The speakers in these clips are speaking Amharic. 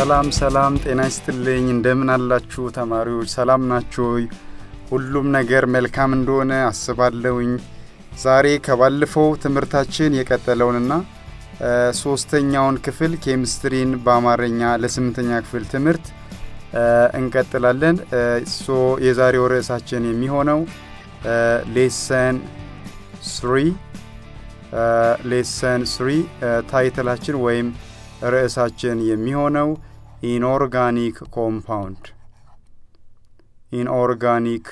ሰላም ሰላም፣ ጤና ይስጥልኝ። እንደምን አላችሁ ተማሪዎች? ሰላም ናችሁ? ሁሉም ነገር መልካም እንደሆነ አስባለሁኝ። ዛሬ ከባለፈው ትምህርታችን የቀጠለውንና ሶስተኛውን ክፍል ኬሚስትሪን በአማርኛ ለስምንተኛ ክፍል ትምህርት እንቀጥላለን። ሶ የዛሬው ርዕሳችን የሚሆነው ሌሰን ስሪ ሌሰን ስሪ ታይትላችን ወይም ርዕሳችን የሚሆነው ኢንኦርጋኒክ ኮምፓውንድ ኢንኦርጋኒክ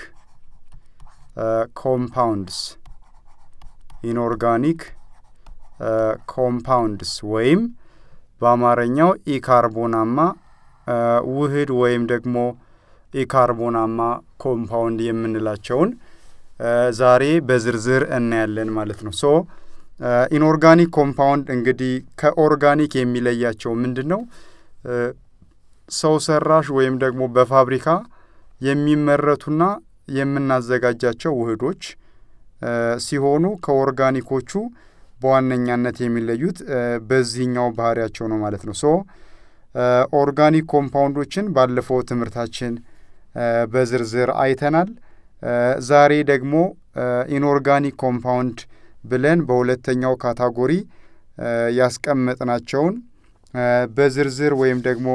ኮምፓውንድስ ኢንኦርጋኒክ ኮምፓውንድስ ወይም በአማርኛው ኢካርቦናማ ውህድ ወይም ደግሞ ኢካርቦናማ ኮምፓውንድ የምንላቸውን ዛሬ በዝርዝር እናያለን ማለት ነው። ሶ ኢንኦርጋኒክ ኮምፓውንድ እንግዲህ ከኦርጋኒክ የሚለያቸው ምንድን ነው? ሰው ሰራሽ ወይም ደግሞ በፋብሪካ የሚመረቱና የምናዘጋጃቸው ውህዶች ሲሆኑ ከኦርጋኒኮቹ በዋነኛነት የሚለዩት በዚህኛው ባህሪያቸው ነው ማለት ነው። ሶ ኦርጋኒክ ኮምፓውንዶችን ባለፈው ትምህርታችን በዝርዝር አይተናል። ዛሬ ደግሞ ኢንኦርጋኒክ ኮምፓውንድ ብለን በሁለተኛው ካታጎሪ ያስቀመጥናቸውን በዝርዝር ወይም ደግሞ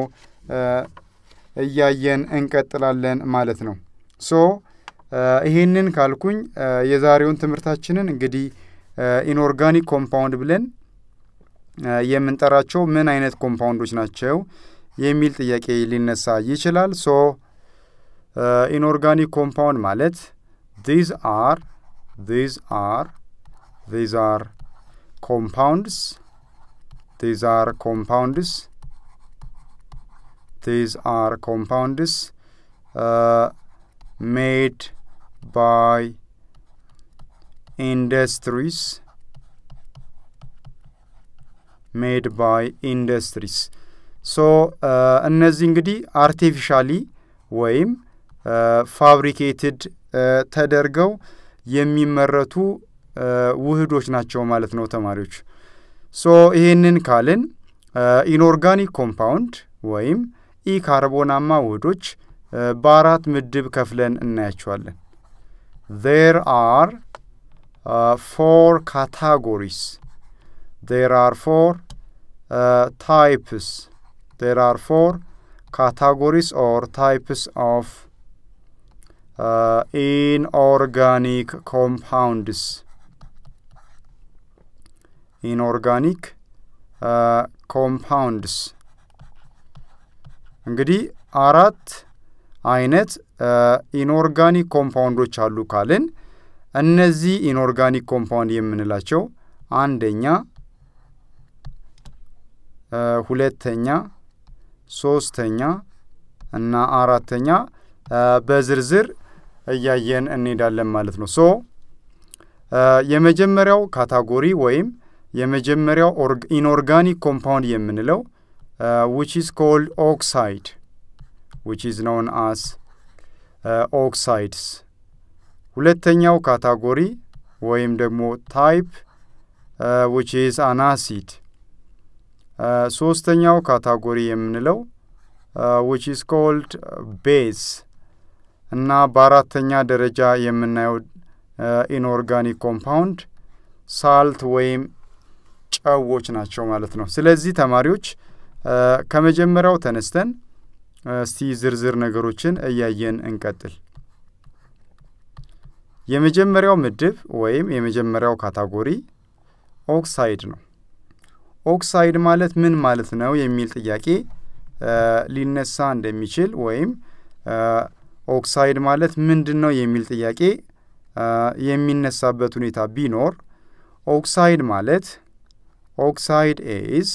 እያየን እንቀጥላለን ማለት ነው። ሶ ይህንን ካልኩኝ የዛሬውን ትምህርታችንን እንግዲህ ኢንኦርጋኒክ ኮምፓውንድ ብለን የምንጠራቸው ምን አይነት ኮምፓውንዶች ናቸው የሚል ጥያቄ ሊነሳ ይችላል። ሶ ኢንኦርጋኒክ ኮምፓውንድ ማለት ዚዝ አር ዚዝ አር ዚዝ አር ኮምፓውንድስ ዚዝ አር ኮምፓውንድስ ዚዝ አር ኮምፓውንድስ ሜድ ባይ ኢንዱስትሪስ ሜድ ባይ ኢንዱስትሪስ ሶ እነዚህ እንግዲህ አርቲፊሻሊ ወይም ፋብሪኬትድ ተደርገው የሚመረቱ ውህዶች ናቸው ማለት ነው ተማሪዎች። ሶ ይህንን ካልን ኢንኦርጋኒክ ኮምፓውንድ ወይም ኢካርቦናማ ውህዶች በአራት ምድብ ከፍለን እናያቸዋለን። ዜር አር ፎር ካታጎሪስ ዜር አር ፎር ታይፕስ ዜር አር ፎር categories or types of uh, inorganic compounds. Inorganic uh, compounds እንግዲህ አራት አይነት ኢንኦርጋኒክ ኮምፓውንዶች አሉ ካልን እነዚህ ኢንኦርጋኒክ ኮምፓውንድ የምንላቸው አንደኛ፣ ሁለተኛ ሶስተኛ እና አራተኛ በዝርዝር እያየን እንሄዳለን ማለት ነው። ሶ የመጀመሪያው ካታጎሪ ወይም የመጀመሪያው ኢንኦርጋኒክ ኮምፓውንድ የምንለው ዊች ኢዝ ኮልድ ኦክሳይድ ዊች ኢዝ ኖውን አስ ኦክሳይድስ። ሁለተኛው ካታጎሪ ወይም ደግሞ ታይፕ ዊች ኢዝ አናሲድ ሶስተኛው ካታጎሪ የምንለው ዊች ኢዝ ኮልድ ቤዝ እና በአራተኛ ደረጃ የምናየው ኢንኦርጋኒክ ኮምፓውንድ ሳልት ወይም ጨዎች ናቸው ማለት ነው። ስለዚህ ተማሪዎች ከመጀመሪያው ተነስተን እስቲ ዝርዝር ነገሮችን እያየን እንቀጥል። የመጀመሪያው ምድብ ወይም የመጀመሪያው ካታጎሪ ኦክሳይድ ነው። ኦክሳይድ ማለት ምን ማለት ነው የሚል ጥያቄ ሊነሳ እንደሚችል ወይም ኦክሳይድ ማለት ምንድን ነው የሚል ጥያቄ የሚነሳበት ሁኔታ ቢኖር ኦክሳይድ ማለት ኦክሳይድ ኢዝ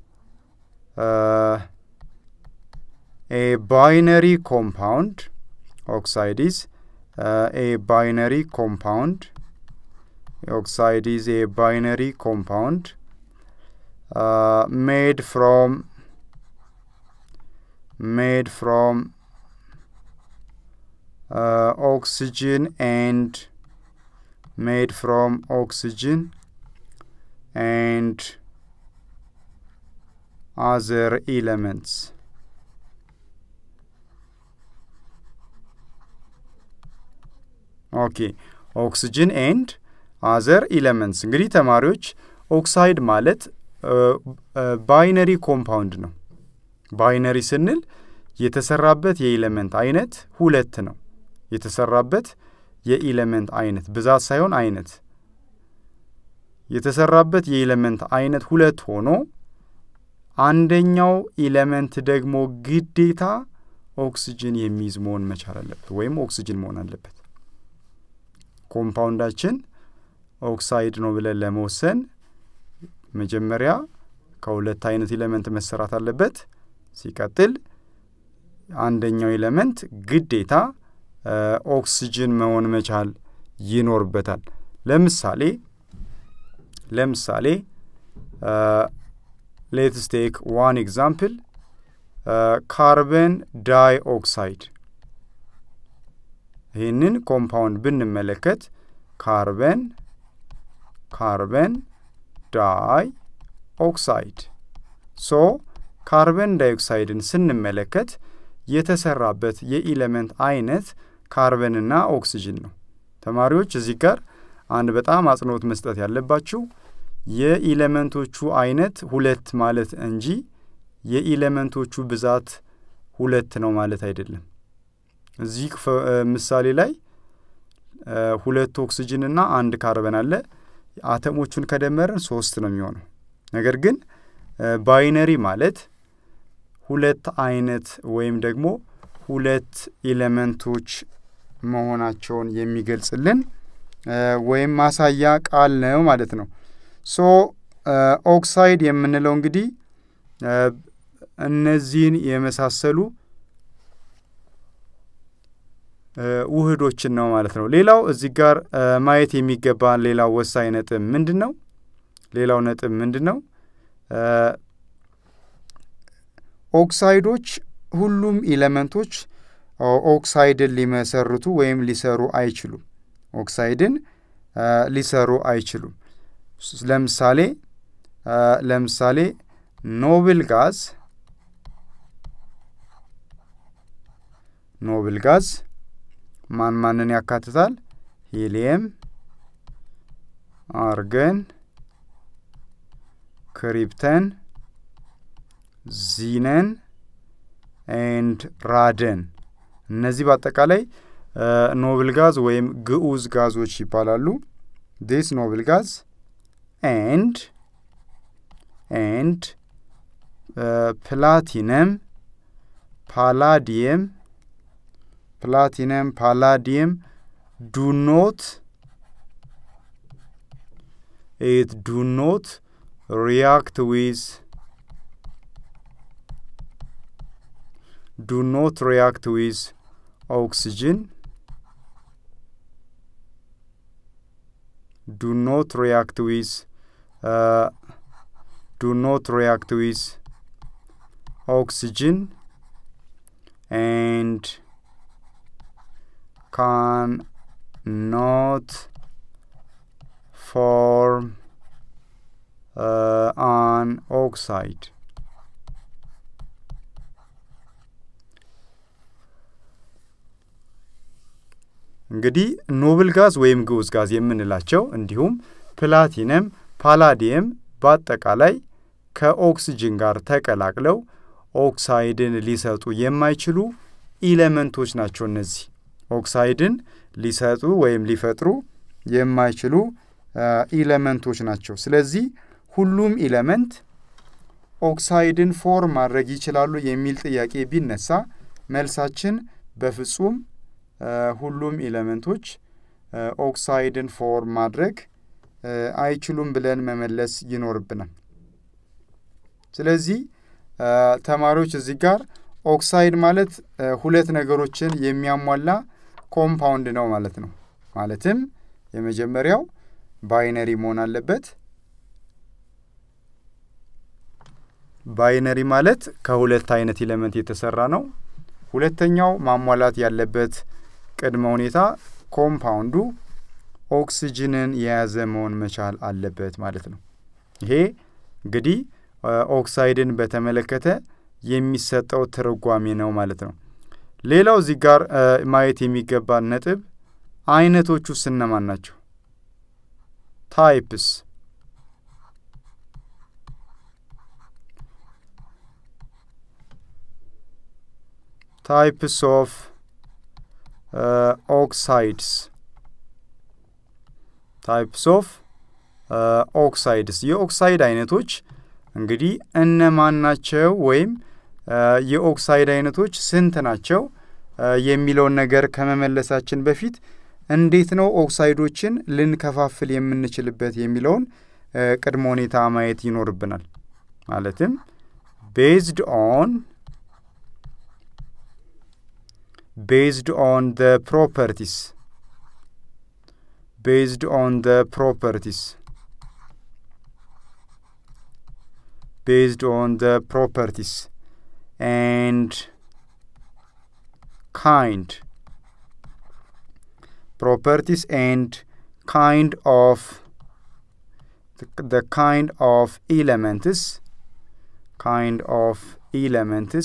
ኤ ባይነሪ ኮምፓውንድ ኦክሳይድ ኢዝ ኤ ባይነሪ ኮምፓውንድ ኦክሳይድ ኢዝ ኤ ባይነሪ ኮምፓውንድ uh, made from made from uh, oxygen and made from oxygen and other elements ኦኬ ኦክስጅን ኤንድ አዘር ኢለመንትስ። እንግዲህ ተማሪዎች ኦክሳይድ ማለት ባይነሪ ኮምፓውንድ ነው። ባይነሪ ስንል የተሰራበት የኢለመንት አይነት ሁለት ነው። የተሰራበት የኢለመንት አይነት ብዛት ሳይሆን አይነት የተሰራበት የኢለመንት አይነት ሁለት ሆኖ አንደኛው ኢለመንት ደግሞ ግዴታ ኦክስጅን የሚይዝ መሆን መቻል አለበት፣ ወይም ኦክስጅን መሆን አለበት። ኮምፓውንዳችን ኦክሳይድ ነው ብለን ለመወሰን መጀመሪያ ከሁለት አይነት ኢለመንት መሰራት አለበት። ሲቀጥል አንደኛው ኢለመንት ግዴታ ኦክስጅን መሆን መቻል ይኖርበታል። ለምሳሌ ለምሳሌ ሌትስ ቴክ ዋን ኤግዛምፕል ካርበን ዳይ ኦክሳይድ። ይህንን ኮምፓውንድ ብንመለከት ካርበን ካርበን ዳይ ኦክሳይድ ሶ ካርበን ዳይኦክሳይድን ስንመለከት የተሰራበት የኢለመንት አይነት ካርበንና ኦክስጅን ነው። ተማሪዎች እዚህ ጋር አንድ በጣም አጽንኦት መስጠት ያለባችሁ የኢለመንቶቹ አይነት ሁለት ማለት እንጂ የኢለመንቶቹ ብዛት ሁለት ነው ማለት አይደለም። እዚህ ምሳሌ ላይ ሁለት ኦክስጅንና አንድ ካርበን አለ። አተሞቹን ከደመርን ሶስት ነው የሚሆነው። ነገር ግን ባይነሪ ማለት ሁለት አይነት ወይም ደግሞ ሁለት ኤሌመንቶች መሆናቸውን የሚገልጽልን ወይም ማሳያ ቃል ነው ማለት ነው። ሶ ኦክሳይድ የምንለው እንግዲህ እነዚህን የመሳሰሉ ውህዶችን ነው ማለት ነው። ሌላው እዚህ ጋር ማየት የሚገባን ሌላው ወሳኝ ነጥብ ምንድን ነው? ሌላው ነጥብ ምንድን ነው? ኦክሳይዶች ሁሉም ኢለመንቶች ኦክሳይድን ሊመሰርቱ ወይም ሊሰሩ አይችሉም። ኦክሳይድን ሊሰሩ አይችሉም። ለምሳሌ ለምሳሌ ኖብል ጋዝ ኖብል ጋዝ ማን ማንን ያካትታል? ሂሊየም፣ አርገን፣ ክሪፕተን፣ ዚነን ኤንድ ራደን እነዚህ በአጠቃላይ ኖብል ጋዝ ወይም ግዑዝ ጋዞች ይባላሉ። ዲስ ኖብል ጋዝ ኤንድ ኤንድ ፕላቲነም ፓላዲየም ፕላቲነም ፓላዲየም ዱ ኖት ኢት ዱ ኖት ሪያክት ዊዝ ዱ ኖት ሪያክት ዊዝ ኦክስጅን ዱ ኖት ሪያክት ዊዝ ዱ ኖት ሪያክት ዊዝ ኦክስጅን ኤንድ ካን ኖት ፎርም አን ኦክሳይድ እንግዲህ ኖብል ጋዝ ወይም ግዑዝ ጋዝ የምንላቸው እንዲሁም ፕላቲነም፣ ፓላዲየም በአጠቃላይ ከኦክስጅን ጋር ተቀላቅለው ኦክሳይድን ሊሰጡ የማይችሉ ኢለመንቶች ናቸው። እነዚህ ኦክሳይድን ሊሰጡ ወይም ሊፈጥሩ የማይችሉ ኢለመንቶች ናቸው። ስለዚህ ሁሉም ኢለመንት ኦክሳይድን ፎርም ማድረግ ይችላሉ የሚል ጥያቄ ቢነሳ መልሳችን በፍጹም ሁሉም ኤሌመንቶች ኦክሳይድን ፎርም ማድረግ አይችሉም ብለን መመለስ ይኖርብናል። ስለዚህ ተማሪዎች እዚህ ጋር ኦክሳይድ ማለት ሁለት ነገሮችን የሚያሟላ ኮምፓውንድ ነው ማለት ነው። ማለትም የመጀመሪያው ባይነሪ መሆን አለበት። ባይነሪ ማለት ከሁለት አይነት ኤሌመንት የተሰራ ነው። ሁለተኛው ማሟላት ያለበት ቅድመ ሁኔታ ኮምፓውንዱ ኦክስጅንን የያዘ መሆን መቻል አለበት ማለት ነው። ይሄ እንግዲህ ኦክሳይድን በተመለከተ የሚሰጠው ትርጓሜ ነው ማለት ነው። ሌላው እዚህ ጋር ማየት የሚገባን ነጥብ አይነቶቹስ እነማን ናቸው? ታይፕስ ታይፕስ ኦፍ ኦክሳይድስ ታይፕስ ኦፍ ኦክሳይድስ የኦክሳይድ አይነቶች እንግዲህ እነማን ናቸው ወይም የኦክሳይድ አይነቶች ስንት ናቸው የሚለውን ነገር ከመመለሳችን በፊት እንዴት ነው ኦክሳይዶችን ልንከፋፍል የምንችልበት የሚለውን ቅድመ ሁኔታ ማየት ይኖርብናል። ማለትም ቤዝድ ኦን ቤዝድ ኦን the properties based on the properties based on the properties and kind properties and kind of the, the kind of elements kind of elements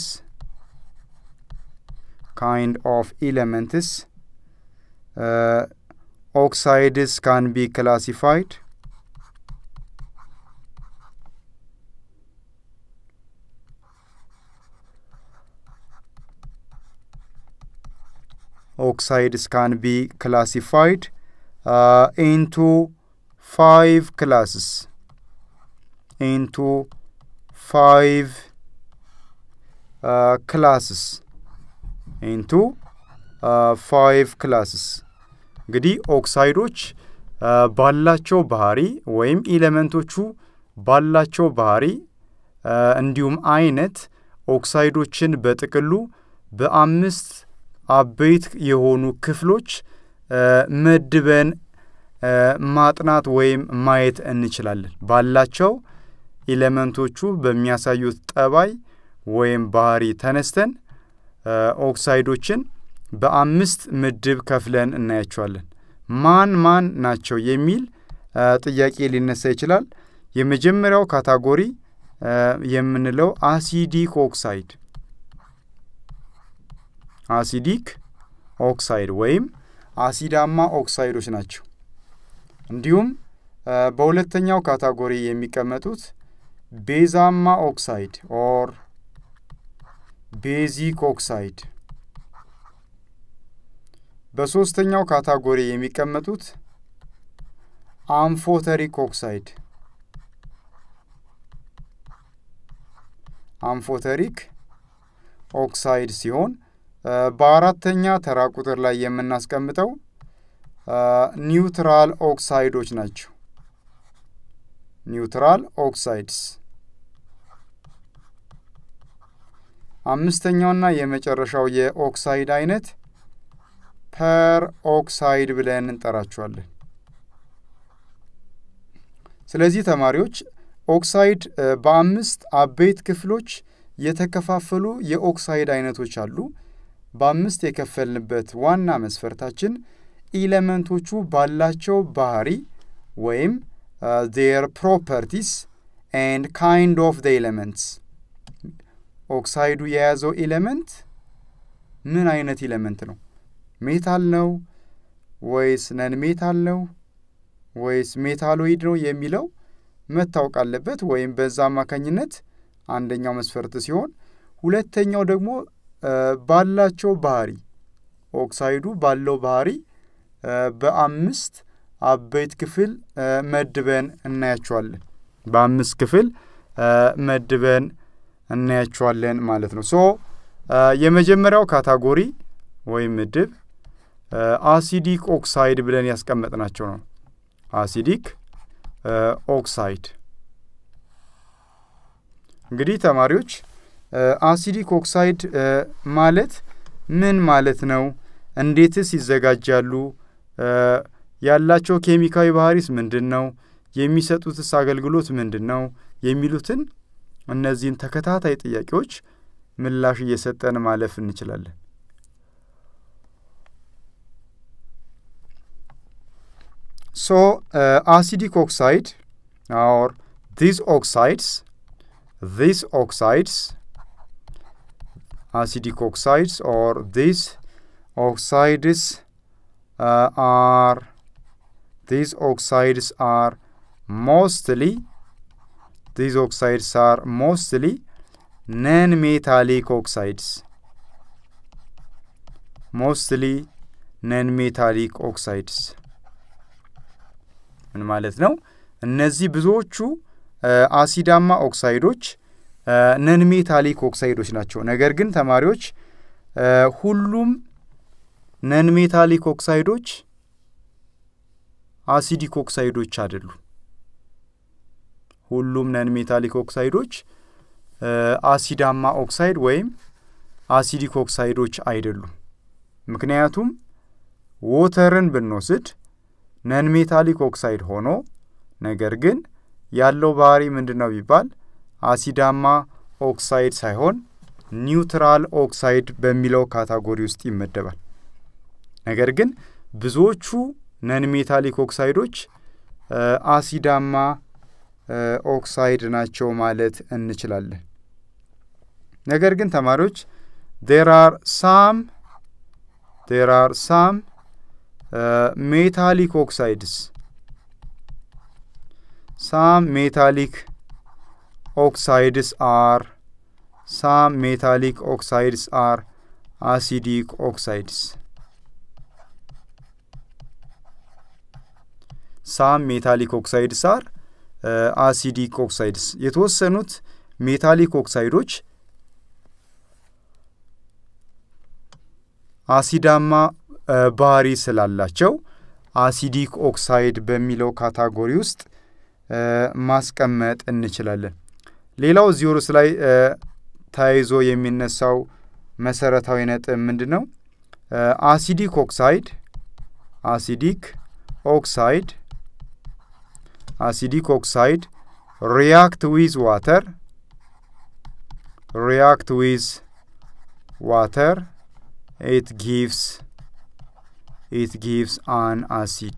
kind of elements uh, oxides can be classified oxides can be classified uh, into five classes into five uh, classes into uh, five classes እንግዲህ ኦክሳይዶች ባላቸው ባህሪ ወይም ኢሌመንቶቹ ባላቸው ባህሪ እንዲሁም አይነት ኦክሳይዶችን በጥቅሉ በአምስት አበይት የሆኑ ክፍሎች መድበን ማጥናት ወይም ማየት እንችላለን። ባላቸው ኤሌመንቶቹ በሚያሳዩት ጠባይ ወይም ባህሪ ተነስተን ኦክሳይዶችን በአምስት ምድብ ከፍለን እናያቸዋለን። ማን ማን ናቸው የሚል ጥያቄ ሊነሳ ይችላል። የመጀመሪያው ካታጎሪ የምንለው አሲዲክ ኦክሳይድ አሲዲክ ኦክሳይድ ወይም አሲዳማ ኦክሳይዶች ናቸው። እንዲሁም በሁለተኛው ካታጎሪ የሚቀመጡት ቤዛማ ኦክሳይድ ኦር ቤዚክ ኦክሳይድ፣ በሦስተኛው ካታጎሪ የሚቀመጡት አምፎተሪክ ኦክሳይድ አምፎተሪክ ኦክሳይድ ሲሆን በአራተኛ ተራ ቁጥር ላይ የምናስቀምጠው ኒውትራል ኦክሳይዶች ናቸው። ኒውትራል ኦክሳይድስ። አምስተኛውና የመጨረሻው የኦክሳይድ አይነት ፐር ኦክሳይድ ብለን እንጠራቸዋለን። ስለዚህ ተማሪዎች ኦክሳይድ በአምስት አበይት ክፍሎች የተከፋፈሉ የኦክሳይድ አይነቶች አሉ። በአምስት የከፈልንበት ዋና መስፈርታችን ኢለመንቶቹ ባላቸው ባህሪ ወይም ዜር ፕሮፐርቲስ ኤንድ ካይንድ ኦፍ ዘ ኤሌመንትስ ኦክሳይዱ የያዘው ኤሌመንት ምን አይነት ኤሌመንት ነው? ሜታል ነው ወይስ ነን ሜታል ነው ወይስ ሜታሎይድ ነው የሚለው መታወቅ አለበት። ወይም በዛ አማካኝነት አንደኛው መስፈርት ሲሆን፣ ሁለተኛው ደግሞ ባላቸው ባህሪ ኦክሳይዱ ባለው ባህሪ በአምስት አበይት ክፍል መድበን እናያቸዋለን። በአምስት ክፍል መድበን እናያቸዋለን ማለት ነው። ሶ የመጀመሪያው ካታጎሪ ወይም ምድብ አሲዲክ ኦክሳይድ ብለን ያስቀመጥናቸው ነው። አሲዲክ ኦክሳይድ እንግዲህ ተማሪዎች አሲዲክ ኦክሳይድ ማለት ምን ማለት ነው? እንዴትስ ይዘጋጃሉ? ያላቸው ኬሚካዊ ባህሪስ ምንድን ነው? የሚሰጡትስ አገልግሎት ምንድን ነው? የሚሉትን እነዚህን ተከታታይ ጥያቄዎች ምላሽ እየሰጠን ማለፍ እንችላለን። ሶ አሲዲክ ኦክሳይድ ኦር ዚስ ኦክሳይድስ ዚስ ኦክሳይድስ acidic oxides or these oxides አር ዲዝ ኦክሳይድስ አር ሞስትሊ ዲዝ ኦክሳይድስ አር ሞስትሊ ነን ሜታሊክ ኦክሳይድስ ሞስትሊ ነን ሜታሊክ ኦክሳይድስ ምን ማለት ነው? እነዚህ ብዙዎቹ አሲዳማ ኦክሳይዶች ነን ሜታሊክ ኦክሳይዶች ናቸው። ነገር ግን ተማሪዎች ሁሉም ነን ሜታሊክ ኦክሳይዶች አሲዲክ ኦክሳይዶች አይደሉም። ሁሉም ነን ሜታሊክ ኦክሳይዶች አሲዳማ ኦክሳይድ ወይም አሲዲክ ኦክሳይዶች አይደሉም። ምክንያቱም ዎተርን ብንወስድ ነን ሜታሊክ ኦክሳይድ ሆኖ ነገር ግን ያለው ባህሪ ምንድን ነው ቢባል አሲዳማ ኦክሳይድ ሳይሆን ኒውትራል ኦክሳይድ በሚለው ካታጎሪ ውስጥ ይመደባል። ነገር ግን ብዙዎቹ ነን ሜታሊክ ኦክሳይዶች አሲዳማ ኦክሳይድ ናቸው ማለት እንችላለን። ነገር ግን ተማሪዎች ዴር አር ሳም ዴር አር ሳም ሜታሊክ ኦክሳይድስ ሳም ሜታሊክ ኦክሳይድስ አር ሳም ሜታሊክ ኦክሳይድስ አር አሲዲክ ኦክሳይድስ ሳም ሜታሊክ ኦክሳይድስ አር አሲዲክ ኦክሳይድስ የተወሰኑት ሜታሊክ ኦክሳይዶች አሲዳማ ባህሪ ስላላቸው አሲዲክ ኦክሳይድ በሚለው ካታጎሪ ውስጥ ማስቀመጥ እንችላለን። ሌላው እዚህ ርዕስ ላይ ተያይዞ የሚነሳው መሰረታዊ ነጥብ ምንድን ነው? አሲዲክ ኦክሳይድ አሲዲክ ኦክሳይድ አሲዲክ ኦክሳይድ ሪያክት ዊዝ ዋተር ሪያክት ዊዝ ዋተር ኢት ጊቭስ ኢት ጊቭስ አን አሲድ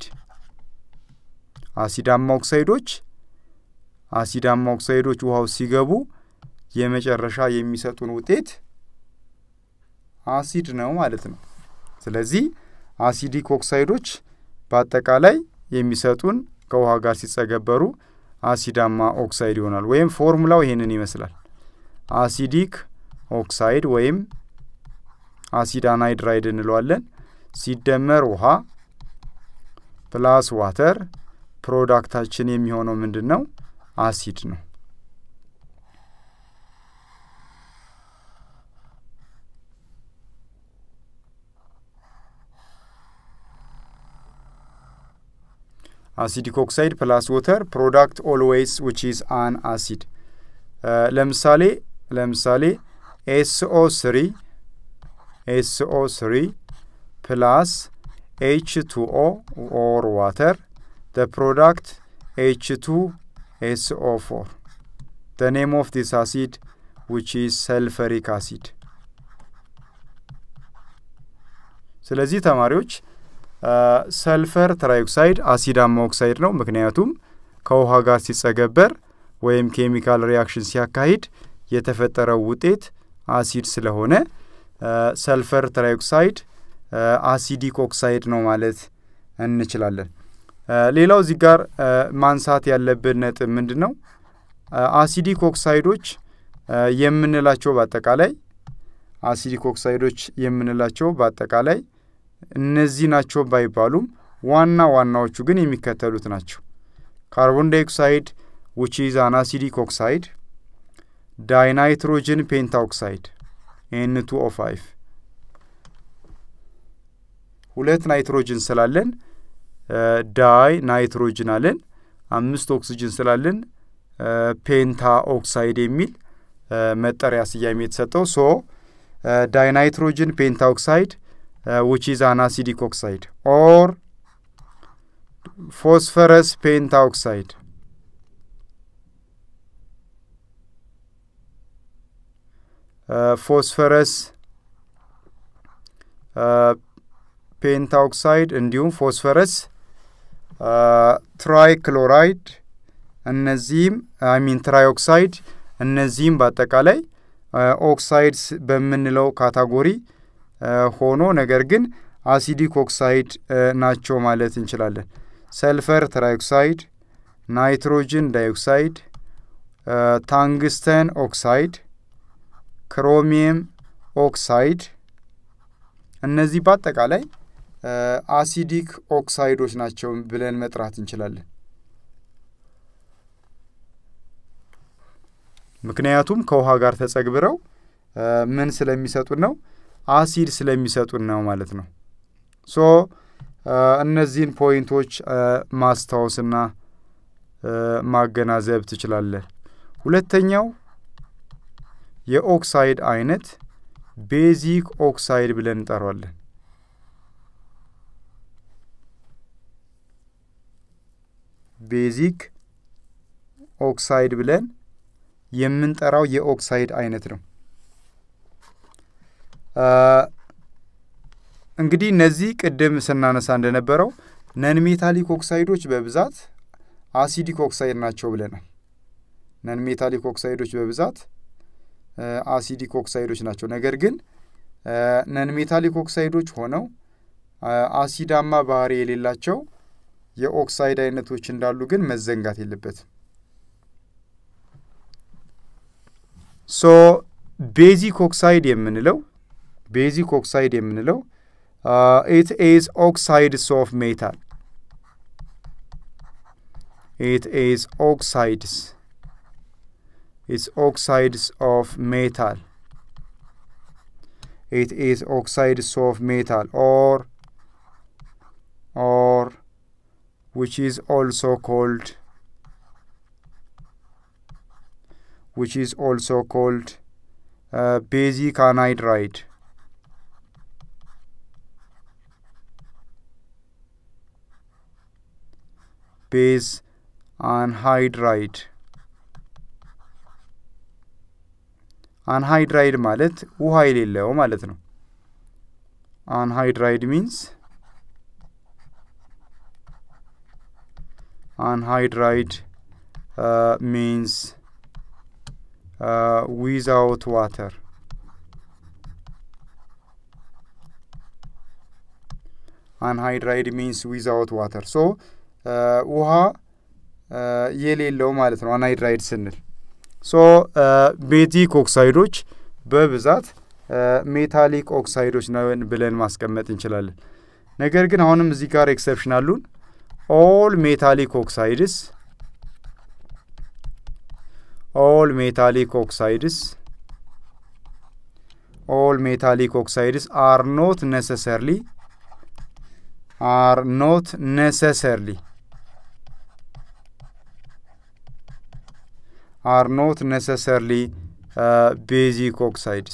አሲዳማ ኦክሳይዶች አሲዳማ ኦክሳይዶች ውሃው ሲገቡ የመጨረሻ የሚሰጡን ውጤት አሲድ ነው ማለት ነው። ስለዚህ አሲዲክ ኦክሳይዶች በአጠቃላይ የሚሰጡን ከውሃ ጋር ሲጸገበሩ አሲዳማ ኦክሳይድ ይሆናል። ወይም ፎርሙላው ይሄንን ይመስላል። አሲዲክ ኦክሳይድ ወይም አሲድ አናይድራይድ እንለዋለን ሲደመር ውሃ ፕላስ ዋተር ፕሮዳክታችን የሚሆነው ምንድን ነው? አሲድ ነው። አሲዲክ ኦክሳይድ ፕላስ ወተር ፕሮዳክት ኦልዌይስ ዊች ኢዝ አን አሲድ። ለምሳሌ ለምሳሌ ኤስኦ ስሪ ኤስኦ ስሪ ፕላስ ኤች ቱ ኦ ኦር ዋተር the product H2SO4 the name of this acid which is sulfuric acid ስለዚህ ተማሪዎች ሰልፈር ትራይኦክሳይድ አሲዳማ ኦክሳይድ ነው። ምክንያቱም ከውሃ ጋር ሲጸገበር ወይም ኬሚካል ሪያክሽን ሲያካሂድ የተፈጠረው ውጤት አሲድ ስለሆነ ሰልፈር ትራይኦክሳይድ አሲዲክ ኦክሳይድ ነው ማለት እንችላለን። ሌላው እዚህ ጋር ማንሳት ያለብን ነጥብ ምንድን ነው? አሲዲክ ኦክሳይዶች የምንላቸው በአጠቃላይ አሲዲክ ኦክሳይዶች የምንላቸው በአጠቃላይ እነዚህ ናቸው ባይባሉም ዋና ዋናዎቹ ግን የሚከተሉት ናቸው። ካርቦን ዳይኦክሳይድ ዊች ኢዝ አን አሲዲክ ኦክሳይድ፣ ዳይናይትሮጅን ፔንታ ኦክሳይድ ኤን ቱ ኦ ፋይቭ ሁለት ናይትሮጅን ስላለን ዳይ ናይትሮጅን አለን። አምስት ኦክስጅን ስላለን ፔንታ ኦክሳይድ የሚል መጠሪያ ስያሜ የተሰጠው ሶ ዳይናይትሮጅን ፔንታ ኦክሳይድ ዊች ኢዝ አን አሲዲክ ኦክሳይድ ኦር ፎስፈረስ ፔንታ ኦክሳይድ ፎስፈረስ ፔንታ ኦክሳይድ እንዲሁም ፎስፈረስ ትራይ ክሎራይድ እነዚህም አይሚን ትራይ ኦክሳይድ እነዚህም በአጠቃላይ ኦክሳይድስ በምንለው ካታጎሪ ሆኖ ነገር ግን አሲዲክ ኦክሳይድ ናቸው ማለት እንችላለን። ሰልፈር ትራይኦክሳይድ፣ ናይትሮጅን ዳይኦክሳይድ፣ ታንግስተን ኦክሳይድ፣ ክሮሚየም ኦክሳይድ እነዚህ በአጠቃላይ አሲዲክ ኦክሳይዶች ናቸው ብለን መጥራት እንችላለን። ምክንያቱም ከውሃ ጋር ተጸግብረው ምን ስለሚሰጡን ነው? አሲድ ስለሚሰጡን ነው ማለት ነው። ሶ እነዚህን ፖይንቶች ማስታወስና ማገናዘብ ትችላለን። ሁለተኛው የኦክሳይድ አይነት ቤዚክ ኦክሳይድ ብለን እንጠራዋለን። ቤዚክ ኦክሳይድ ብለን የምንጠራው የኦክሳይድ አይነት ነው። እንግዲህ እነዚህ ቅድም ስናነሳ እንደነበረው ነን ሜታሊክ ኦክሳይዶች በብዛት አሲዲክ ኦክሳይድ ናቸው ብለናል። ነን ሜታሊክ ኦክሳይዶች በብዛት አሲዲክ ኦክሳይዶች ናቸው። ነገር ግን ነን ሜታሊክ ኦክሳይዶች ሆነው አሲዳማ ባህሪ የሌላቸው የኦክሳይድ አይነቶች እንዳሉ ግን መዘንጋት የለበትም። ሶ ቤዚክ ኦክሳይድ የምንለው ቤዚክ ኦክሳይድ የምንለው ኢት ኢዝ ኦክሳይድስ ኦፍ ሜታል ኢት ኢዝ ኦክሳይድስ ኢትስ ኦክሳይድስ ኦፍ ሜታል ኢት ኢዝ ኦክሳይድስ ኦፍ ሜታል ኦር ኦር which is also called which is also called uh, basic anhydride base anhydride አንሃይድራይድ ማለት ውሃ የሌለው ማለት ነው። አንሃይድራይድ ሚንስ አንሃይድራይድ ሚንስ ዊዛውት ዋተር አንሃይድራይድ ሚንስ ዊዛውት ዋተር ሶ ውሃ የሌለው ማለት ነው። አንሃይድራይድ ስንል ሶ ቤዚክ ኦክሳይዶች በብዛት ሜታሊክ ኦክሳይዶች ነን ብለን ማስቀመጥ እንችላለን። ነገር ግን አሁንም እዚህ ጋር ኤክሰፕሽን አሉን። ኦል ሜታሊክ ኦክሳይድስ ኦል ሜታሊክ ኦክሳይድስ ኦል ሜታሊክ ኦክሳይድስ አር ኖት ነሰሰርሊ አር ኖት ነሰሰርሊ are not necessarily uh, basic oxides.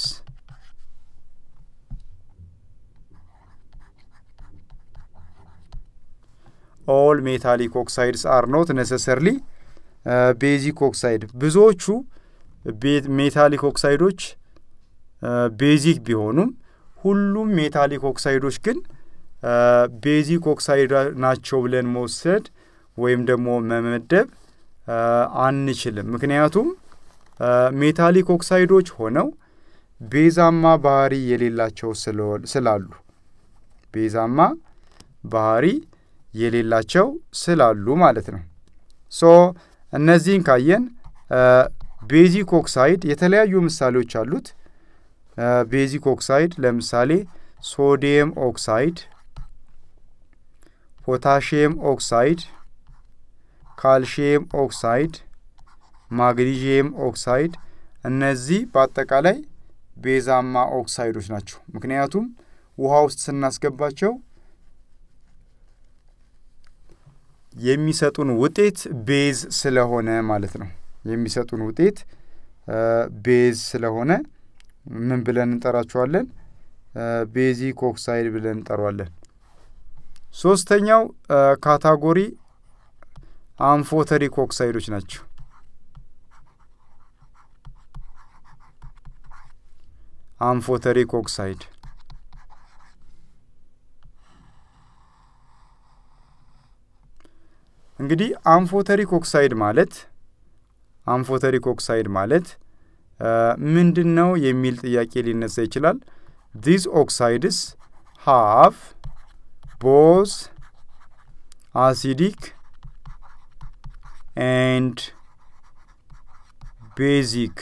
all metallic oxides are not necessarily uh, basic oxide ብዙዎቹ ሜታሊክ ኦክሳይዶች ቤዚክ ቢሆኑም ሁሉም ሜታሊክ ኦክሳይዶች ግን ቤዚክ ኦክሳይድ ናቸው ብለን መውሰድ ወይም ደግሞ መመደብ አንችልም። ምክንያቱም ሜታሊክ ኦክሳይዶች ሆነው ቤዛማ ባህሪ የሌላቸው ስላሉ ቤዛማ ባህሪ የሌላቸው ስላሉ ማለት ነው። ሶ እነዚህን ካየን ቤዚክ ኦክሳይድ የተለያዩ ምሳሌዎች አሉት። ቤዚክ ኦክሳይድ ለምሳሌ ሶዲየም ኦክሳይድ፣ ፖታሽየም ኦክሳይድ ካልሽየም ኦክሳይድ፣ ማግኒዥየም ኦክሳይድ እነዚህ በአጠቃላይ ቤዛማ ኦክሳይዶች ናቸው። ምክንያቱም ውሃ ውስጥ ስናስገባቸው የሚሰጡን ውጤት ቤዝ ስለሆነ ማለት ነው። የሚሰጡን ውጤት ቤዝ ስለሆነ ምን ብለን እንጠራቸዋለን? ቤዚክ ኦክሳይድ ብለን እንጠሯለን። ሶስተኛው ካታጎሪ አምፎተሪክ ኦክሳይዶች ናቸው። አምፎተሪክ ኦክሳይድ እንግዲህ አምፎተሪክ ኦክሳይድ ማለት አምፎተሪክ ኦክሳይድ ማለት ምንድን ነው የሚል ጥያቄ ሊነሳ ይችላል። ዚዝ ኦክሳይድስ ሃቭ ቦዝ አሲዲክ ኤንድ ቤዚክ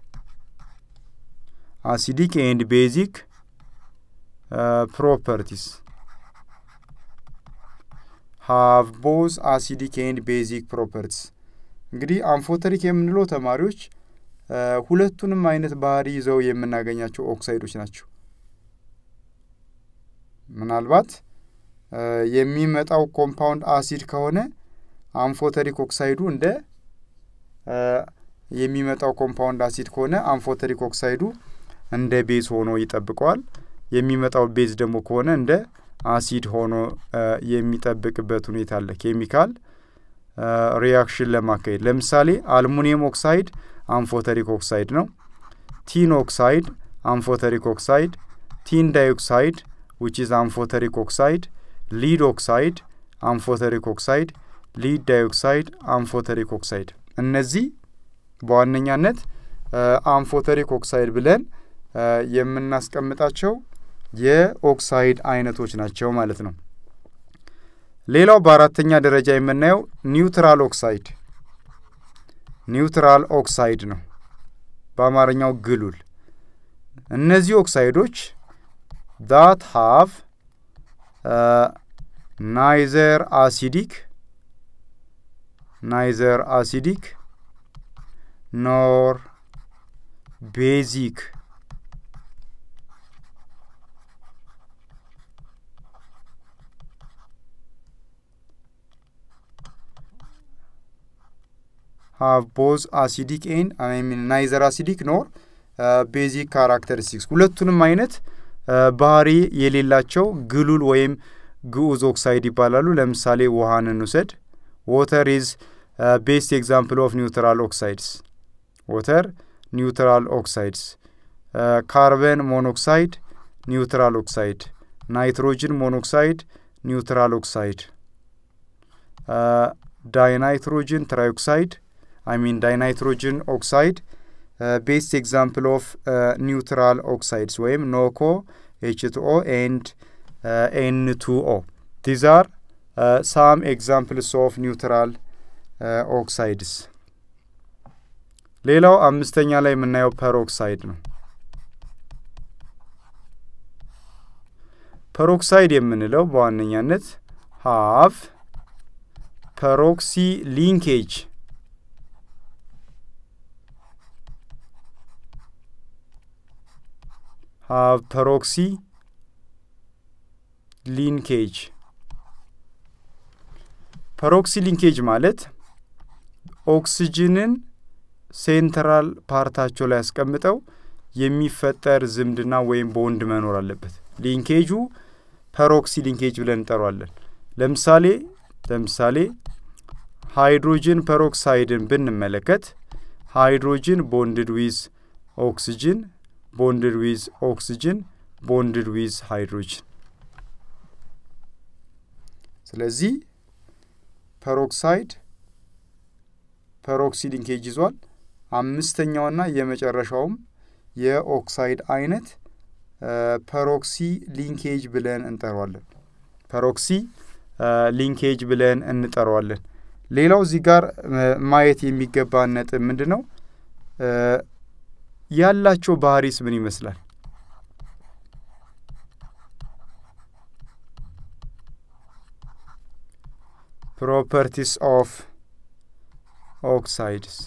አሲዲክ ኤንድ ቤዚክ ፕሮፐርቲስ ሃቭ ቦዝ አሲዲክ ኤንድ ቤዚክ ፕሮፐርቲስ። እንግዲህ አምፎተሪክ የምንለው ተማሪዎች ሁለቱንም አይነት ባህሪ ይዘው የምናገኛቸው ኦክሳይዶች ናቸው። ምናልባት የሚመጣው ኮምፓውንድ አሲድ ከሆነ አምፎተሪክ ኦክሳይዱ እንደ የሚመጣው ኮምፓውንድ አሲድ ከሆነ አምፎተሪክ ኦክሳይዱ እንደ ቤዝ ሆኖ ይጠብቀዋል። የሚመጣው ቤዝ ደግሞ ከሆነ እንደ አሲድ ሆኖ የሚጠብቅበት ሁኔታ አለ። ኬሚካል ሪያክሽን ለማካሄድ ለምሳሌ አልሙኒየም ኦክሳይድ አምፎተሪክ ኦክሳይድ ነው። ቲን ኦክሳይድ አምፎተሪክ ኦክሳይድ፣ ቲን ዳይኦክሳይድ ዊች ኢዝ አምፎተሪክ ኦክሳይድ፣ ሊድ ኦክሳይድ አምፎተሪክ ኦክሳይድ፣ ሊድ ዳይኦክሳይድ አምፎተሪክ ኦክሳይድ። እነዚህ በዋነኛነት አምፎተሪክ ኦክሳይድ ብለን የምናስቀምጣቸው የኦክሳይድ አይነቶች ናቸው ማለት ነው። ሌላው በአራተኛ ደረጃ የምናየው ኒውትራል ኦክሳይድ ኒውትራል ኦክሳይድ ነው። በአማርኛው ግሉል። እነዚህ ኦክሳይዶች ዳት ሃቭ ናይዘር አሲዲክ ናይዘር አሲዲክ ኖር ቤዚክ ሃቭ ቦዝ አሲዲክ ኤን ሚን ናይዘር አሲዲክ ኖር ቤዚክ ካራክተሪስቲክስ ሁለቱንም አይነት ባህሪ የሌላቸው ግሉል ወይም ግዑዝ ኦክሳይድ ይባላሉ። ለምሳሌ ውሃን እንውሰድ። ዎተር ኢዝ ቤስት ኤግዛምፕል ኦፍ ኒውትራል ኦክሳይድስ ዎተር ኒውትራል ኦክሳይድስ ካርበን ሞኖክሳይድ ኒውትራል ኦክሳይድ ናይትሮጅን ሞኖክሳይድ ኒውትራል ኦክሳይድ ዳይናይትሮጅን ትራይኦክሳይድ አይ ሚን ዳይናይትሮጅን ኦክሳይድ ቤስት ኤግዛምፕል ኦፍ ኒውትራል ኦክሳይድስ ወይም ኖኮ ኤች ቱ ኦ ኤንድ ኤን ቱ ኦ ዲዝ አር ሳም ኤግዛምፕልስ ኦፍ ኒውትራል ኦክሳይድስ። ሌላው አምስተኛ ላይ የምናየው ፐሮክሳይድ ነው። ፐሮክሳይድ የምንለው በዋነኛነት ሃቭ ፐሮክሲ ሊንኬጅ ሃቭ ፐሮክሲ ሊንኬጅ ፐሮክሲ ሊንኬጅ ማለት ኦክስጅንን ሴንትራል ፓርታቸው ላይ ያስቀምጠው የሚፈጠር ዝምድና ወይም ቦንድ መኖር አለበት። ሊንኬጁ ፐሮክሲ ሊንኬጅ ብለን እንጠሯለን። ለምሳሌ ለምሳሌ ሃይድሮጅን ፐሮክሳይድን ብንመለከት ሃይድሮጅን ቦንድድ ዊዝ ኦክስጅን ቦንድድ ዊዝ ኦክስጅን ቦንድድ ዊዝ ሃይድሮጅን። ስለዚህ ፐሮክሳይድ ፐሮክሲ ሊንኬጅ ይዟል። አምስተኛውና የመጨረሻውም የኦክሳይድ አይነት ፐሮክሲ ሊንኬጅ ብለን እንጠራዋለን። ፐሮክሲ ሊንኬጅ ብለን እንጠራዋለን። ሌላው እዚህ ጋር ማየት የሚገባ ነጥብ ምንድን ነው? ያላቸው ባህሪስ ምን ይመስላል? ፕሮፐርቲስ ኦፍ ኦክሳይድስ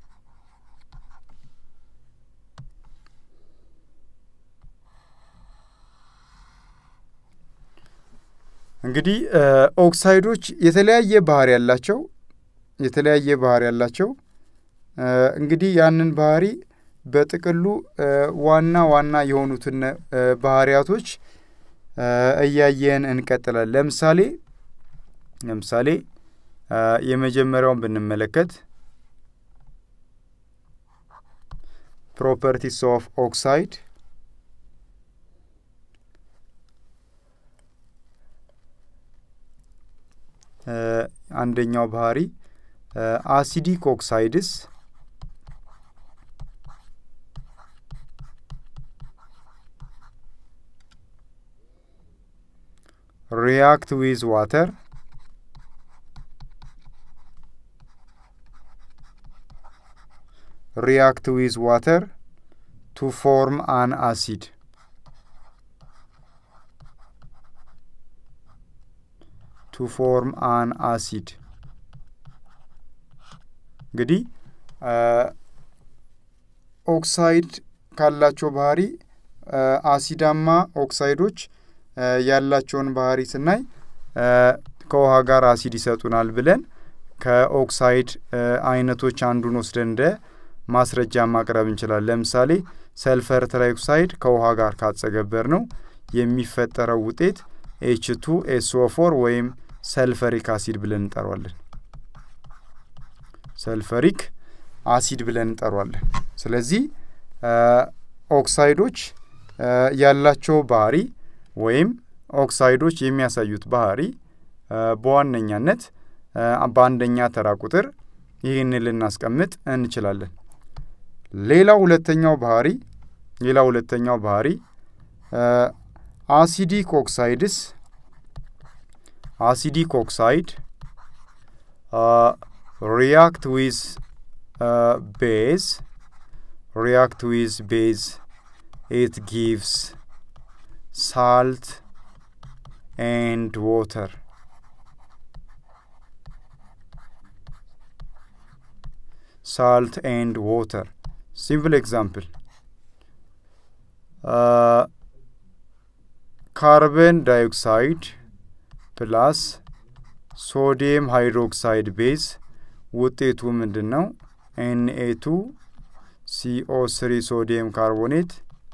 እንግዲህ ኦክሳይዶች የተለያየ ባህሪ ያላቸው የተለያየ ባህሪ ያላቸው እንግዲህ ያንን ባህሪ በጥቅሉ ዋና ዋና የሆኑትን ባህሪያቶች እያየን እንቀጥላለን። ለምሳሌ ለምሳሌ የመጀመሪያውን ብንመለከት ፕሮፐርቲስ ኦፍ ኦክሳይድ አንደኛው ባህሪ አሲዲክ ኦክሳይድስ react with water react with water to form an acid to form an acid እንግዲህ ኦክሳይድ ካላቸው ባህሪ አሲዳማ ኦክሳይዶች ያላቸውን ባህሪ ስናይ ከውሃ ጋር አሲድ ይሰጡናል ብለን ከኦክሳይድ አይነቶች አንዱን ወስደን እንደ ማስረጃ ማቅረብ እንችላለን። ለምሳሌ ሰልፈር ትራይኦክሳይድ ከውሃ ጋር ካጸገበር ነው የሚፈጠረው ውጤት ኤች ቱ ኤስኦ ፎር ወይም ሰልፈሪክ አሲድ ብለን እንጠሯለን። ሰልፈሪክ አሲድ ብለን እንጠሯለን። ስለዚህ ኦክሳይዶች ያላቸው ባህሪ ወይም ኦክሳይዶች የሚያሳዩት ባህሪ በዋነኛነት በአንደኛ ተራ ቁጥር ይህንን ልናስቀምጥ እንችላለን። ሌላው ሁለተኛው ባህሪ ሌላው ሁለተኛው ባህሪ አሲዲክ ኦክሳይድስ አሲዲክ ኦክሳይድ ሪያክት ዊዝ ቤዝ ሪያክት ዊዝ ቤዝ ኢት ጊቭስ ሳልት ኤንድ ዋተር salt and water. Simple example. Uh, carbon dioxide plus ሶዲየም ሃይድሮክሳይድ ቤዝ ውጤቱ ምንድን ነው? ኤንኤ ቱ ሲኦ ስሪ ሶዲየም ካርቦኔት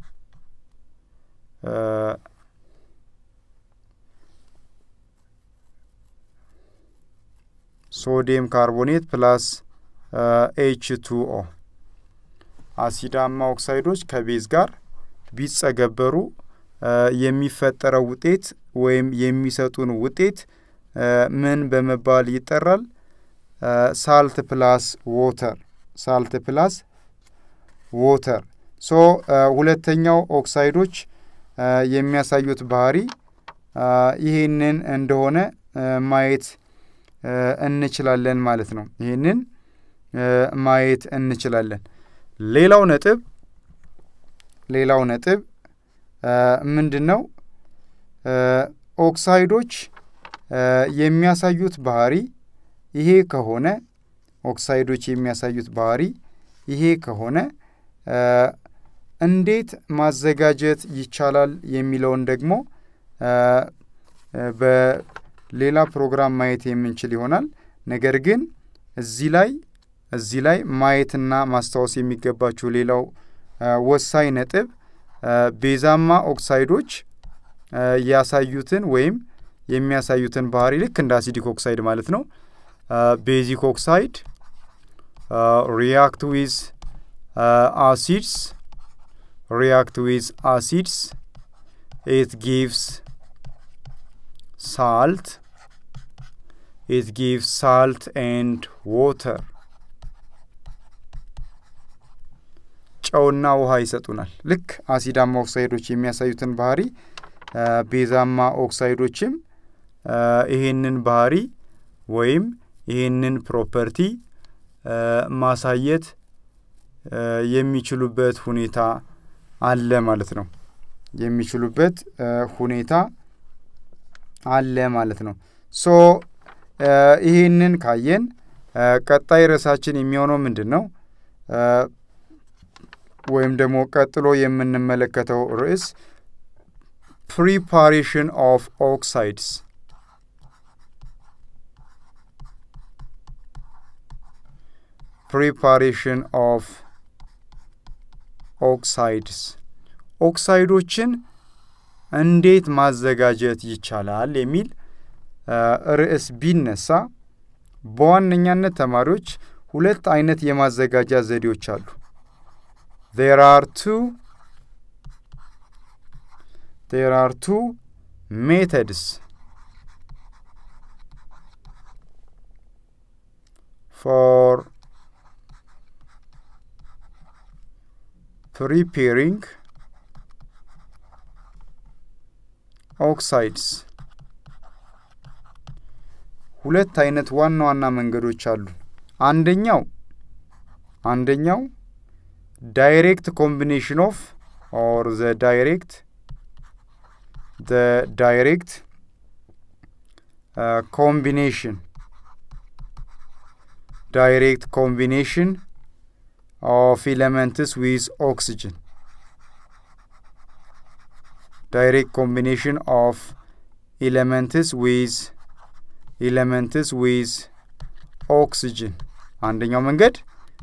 ሶዲየም ካርቦኔት ፕላስ ኤች ቱ ኦ አሲዳማ ኦክሳይዶች ከቤዝ ጋር ቢጸገበሩ የሚፈጠረው ውጤት ወይም የሚሰጡን ውጤት ምን በመባል ይጠራል? ሳልት ፕላስ ዎተር ሳልት ፕላስ ዎተር። ሶ ሁለተኛው ኦክሳይዶች የሚያሳዩት ባህሪ ይህንን እንደሆነ ማየት እንችላለን ማለት ነው። ይህንን ማየት እንችላለን። ሌላው ነጥብ ሌላው ነጥብ ምንድን ነው? ኦክሳይዶች የሚያሳዩት ባህሪ ይሄ ከሆነ ኦክሳይዶች የሚያሳዩት ባህሪ ይሄ ከሆነ እንዴት ማዘጋጀት ይቻላል የሚለውን ደግሞ በሌላ ፕሮግራም ማየት የምንችል ይሆናል። ነገር ግን እዚህ ላይ እዚህ ላይ ማየትና ማስታወስ የሚገባችሁ ሌላው ወሳኝ ነጥብ ቤዛማ ኦክሳይዶች ያሳዩትን ወይም የሚያሳዩትን ባህሪ ልክ እንደ አሲዲክ ኦክሳይድ ማለት ነው። ቤዚክ ኦክሳይድ ሪያክት ዊዝ አሲድስ ሪያክት ዊዝ አሲድስ ኢት ጊቭስ ሳልት ኢት ጊቭስ ሳልት ኤንድ ዎተር ጨውና ውሃ ይሰጡናል። ልክ አሲዳማ ኦክሳይዶች የሚያሳዩትን ባህሪ ቤዛማ ኦክሳይዶችም ይሄንን ባህሪ ወይም ይሄንን ፕሮፐርቲ ማሳየት የሚችሉበት ሁኔታ አለ ማለት ነው። የሚችሉበት ሁኔታ አለ ማለት ነው። ሶ ይህንን ካየን ቀጣይ ርዕሳችን የሚሆነው ምንድን ነው? ወይም ደግሞ ቀጥሎ የምንመለከተው ርዕስ ፕሪፓሬሽን ኦፍ ኦክሳይድስ ፕሪፓሬሽን ኦፍ ኦክሳይድስ ኦክሳይዶችን እንዴት ማዘጋጀት ይቻላል የሚል ርዕስ ቢነሳ በዋነኛነት ተማሪዎች ሁለት አይነት የማዘጋጃ ዘዴዎች አሉ። ዜር አር ቱ ዜር አር ቱ ሜተድስ ፎር preparing oxides ሁለት አይነት ዋና ዋና መንገዶች አሉ። አንደኛው አንደኛው ዳይሬክት ኮምቢኔሽን ኦፍ ኦር ዘ ዳይሬክት ዘ ዳይሬክት ኮምቢኔሽን ዳይሬክት ኮምቢኔሽን ኦፍ ኤሌመንትስ ዊዝ ኦክሲጅን ዳይሬክት ኮምቢኔሽን ኦፍ ኤሌመንትስ ዊዝ ኤሌመንትስ ዊዝ ኦክሲጅን አንደኛው መንገድ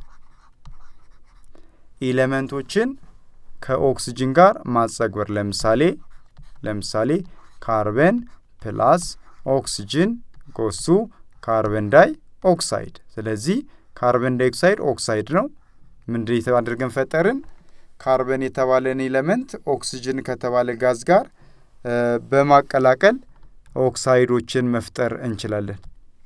ኤሌመንቶችን ከኦክሲጅን ጋር ማጸግበር ለምሳሌ ለምሳሌ ካርበን ፕላስ ኦክሲጅን ጎሱ ካርበን ዳይ ኦክሳይድ። ስለዚህ ካርበን ዳይ ኦክሳይድ ኦክሳይድ ነው። ምንድን አድርገን ፈጠርን? ካርበን የተባለን ኤሌመንት ኦክሲጅን ከተባለ ጋዝ ጋር በማቀላቀል ኦክሳይዶችን መፍጠር እንችላለን።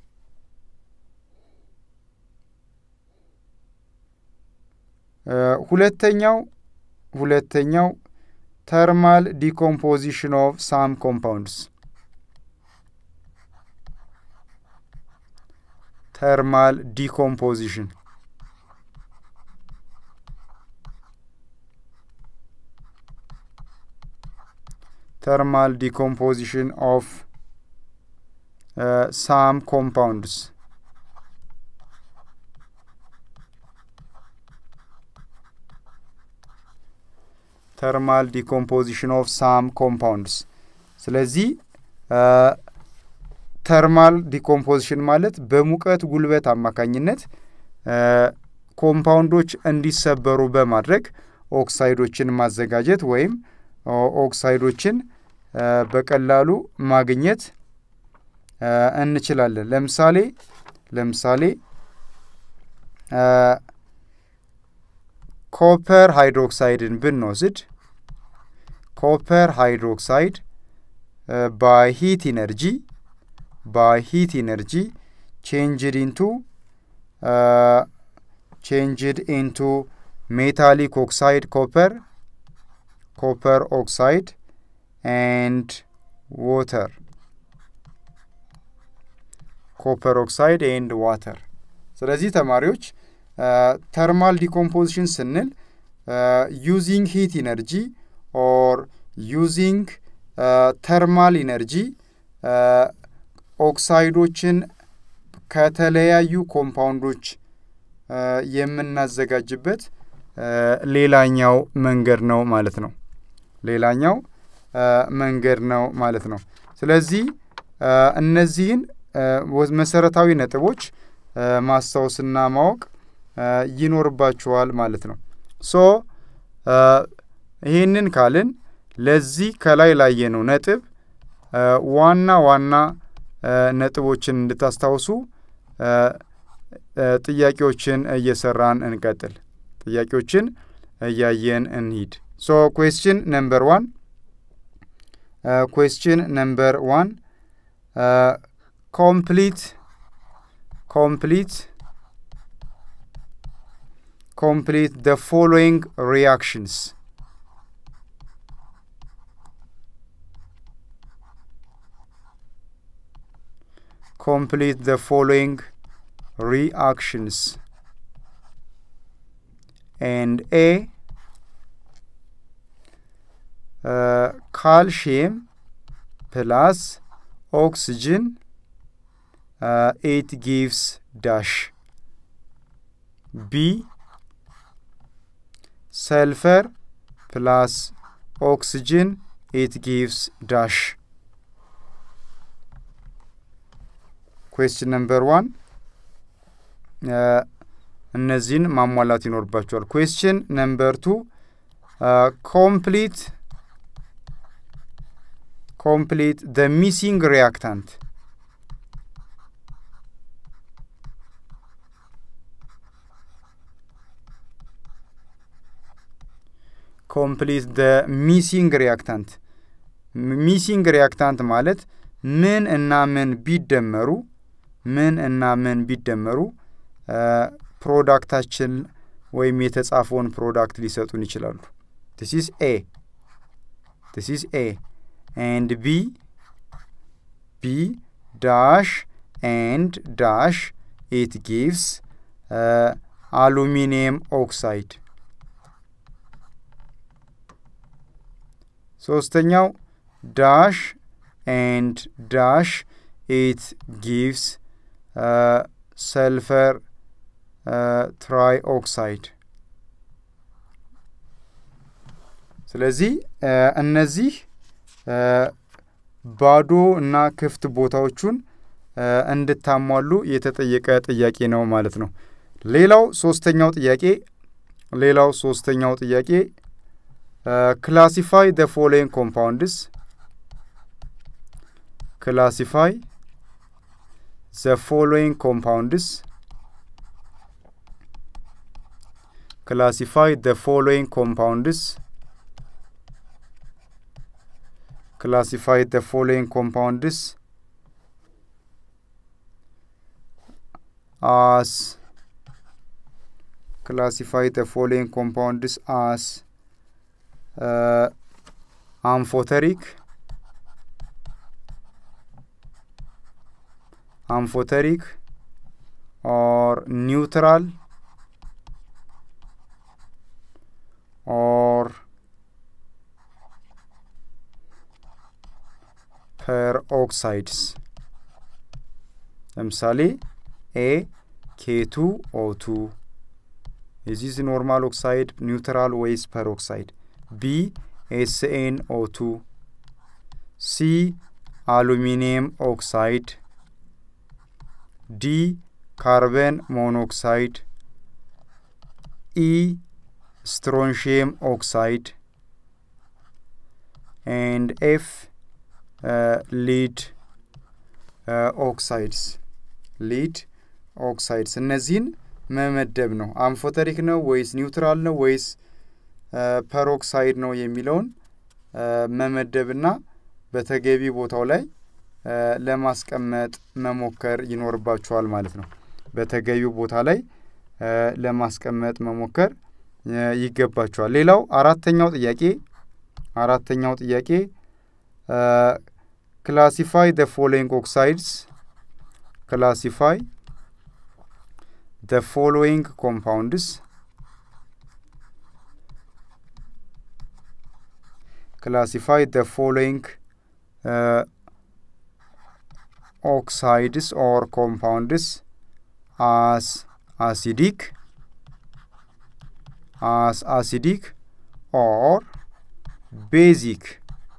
ሁለተኛው ሁለተኛው ተርማል ዲኮምፖዚሽን ኦፍ ሳም ኮምፓውንድስ ተርማል ዲኮምፖዚሽን ተርማል ዲኮምፖዚሽን ኦፍ ሳም ኮምፓውንድስ ተርማል ዲኮምፖዚሽን ኦፍ ሳም ኮምፓውንድስ። ስለዚህ ተርማል ዲኮምፖዚሽን ማለት በሙቀት ጉልበት አማካኝነት ኮምፓውንዶች እንዲሰበሩ በማድረግ ኦክሳይዶችን ማዘጋጀት ወይም ኦክሳይዶችን በቀላሉ ማግኘት እንችላለን። ለምሳሌ ለምሳሌ ኮፐር ሃይድሮክሳይድን ብንወስድ ኮፐር ሃይድሮክሳይድ ባይ ሂት ኢነርጂ ባይ ሂት ኢነርጂ ቼንጅድ ኢንቱ ቼንጅድ ኢንቱ ሜታሊክ ኦክሳይድ ኮፐር ኮፐር ኦክሳይድ ኤንድ ዋተር ኮፐር ኦክሳይድ ኤንድ ዋተር። ስለዚህ ተማሪዎች ተርማል ዲኮምፖዚሽን ስንል ዩዚንግ ሂት ኢነርጂ ኦር ዩዚንግ ተርማል ኢነርጂ ኦክሳይዶችን ከተለያዩ ኮምፓውንዶች የምናዘጋጅበት ሌላኛው መንገድ ነው ማለት ነው። ሌላኛው መንገድ ነው ማለት ነው። ስለዚህ እነዚህን መሰረታዊ ነጥቦች ማስታወስና ማወቅ ይኖርባችኋል ማለት ነው። ሶ ይህንን ካልን ለዚህ ከላይ ላየነው ነጥብ ዋና ዋና ነጥቦችን እንድታስታውሱ ጥያቄዎችን እየሰራን እንቀጥል። ጥያቄዎችን እያየን እንሂድ። ሶ ኩዌስችን ነምበር ዋን ኩዌስችን ነምበር ዋን ኮምፕሊት ኮምፕሊት complete the following reactions. Complete the following reactions. And A, uh, calcium plus oxygen, uh, it gives dash. B, sulfur plus oxygen it gives dash question number one እነዚህን ማሟላት ይኖርባቸዋል question number two complete complete the missing reactant ኮምፕሊት ደ ሚሲንግ ሪያክታንት ሚሲንግ ሪያክታንት ማለት ምን እና ምን ቢደመሩ ምን እና ምን ቢደመሩ ፕሮዳክታችን ወይም የተጻፈውን ፕሮዳክት ሊሰጡን ይችላሉ። ዲስ ኢዝ ኤ ዲስ ኢዝ ኤ ኤንድ ቢ ቢ ዳሽ ኤንድ ዳሽ ኢት ጊቭስ አሉሚኒየም ኦክሳይድ። ሶስተኛው ዳሽ ኤንድ ዳሽ ኢት ጊቭስ ሰልፈር ትራይ ኦክሳይድ። ስለዚህ እነዚህ ባዶ እና ክፍት ቦታዎቹን እንድታሟሉ የተጠየቀ ጥያቄ ነው ማለት ነው። ሌላው ሶስተኛው ጥያቄ ሌላው ሶስተኛው ጥያቄ ክላሲፋይ ደ ፎሎዊንግ ኮምፓውንድስ ክላሲፋይ ዘ ፎሎዊንግ ኮምፓውንድስ ክላሲፋይ ደ ፎሎዊንግ ኮምፓውንድስ ክላሲፋይ ደ ፎሎዊንግ ኮምፓውንድስ as classify the following compounds as uh, amphoteric amphoteric or neutral or peroxides ለምሳሌ ኤ ኬቱ ኦቱ የዚዝ ኖርማል ኦክሳይድ ኒውትራል ወይስ ፐሮክሳይድ? ቢ ኤስኤን ኦቱ ሲ አሉሚኒየም ኦክሳይድ ዲ ካርበን ሞኖክሳይድ ኢ ስትሮንሺየም ኦክሳይድ ኤንድ ኤፍ ሊድ ኦክሳይድስ ሊድ ኦክሳይድስ እነዚህን መመደብ ነው። አምፎተሪክ ነው ወይስ ኒውትራል ነው ወይስ ፐሮክሳይድ ነው የሚለውን መመደብና በተገቢ ቦታው ላይ ለማስቀመጥ መሞከር ይኖርባችኋል ማለት ነው። በተገቢው ቦታ ላይ ለማስቀመጥ መሞከር ይገባችኋል። ሌላው አራተኛው ጥያቄ አራተኛው ጥያቄ ክላሲፋይ ደ ፎሎዊንግ ኦክሳይድስ ክላሲፋይ the following compounds classify the following uh, oxides or compounds as acidic as acidic or basic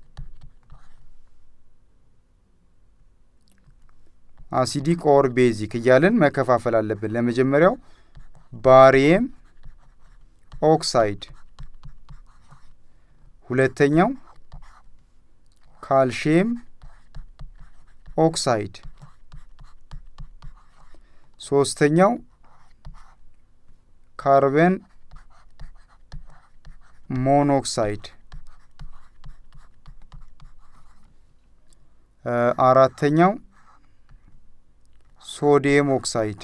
አሲዲክ ኦር ቤዚክ እያለን መከፋፈል አለብን። ለመጀመሪያው ባሪየም ኦክሳይድ፣ ሁለተኛው ካልሽየም ኦክሳይድ፣ ሶስተኛው ካርበን ሞኖክሳይድ፣ አራተኛው ሶዲየም ኦክሳይድ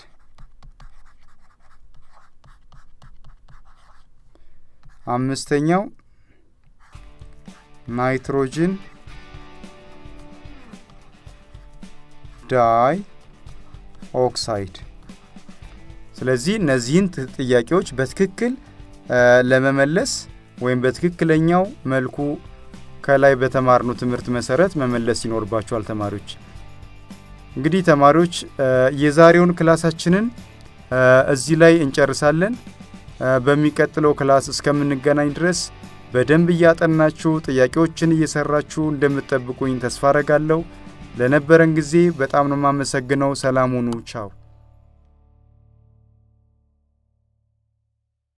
አምስተኛው ናይትሮጅን ዳይ ኦክሳይድ። ስለዚህ እነዚህን ጥያቄዎች በትክክል ለመመለስ ወይም በትክክለኛው መልኩ ከላይ በተማርነው ትምህርት መሰረት መመለስ ይኖርባቸዋል ተማሪዎች። እንግዲህ ተማሪዎች የዛሬውን ክላሳችንን እዚህ ላይ እንጨርሳለን። በሚቀጥለው ክላስ እስከምንገናኝ ድረስ በደንብ እያጠናችሁ ጥያቄዎችን እየሰራችሁ እንደምትጠብቁኝ ተስፋ አረጋለሁ። ለነበረን ጊዜ በጣም ነው የማመሰግነው። ሰላም ሁኑ። ቻው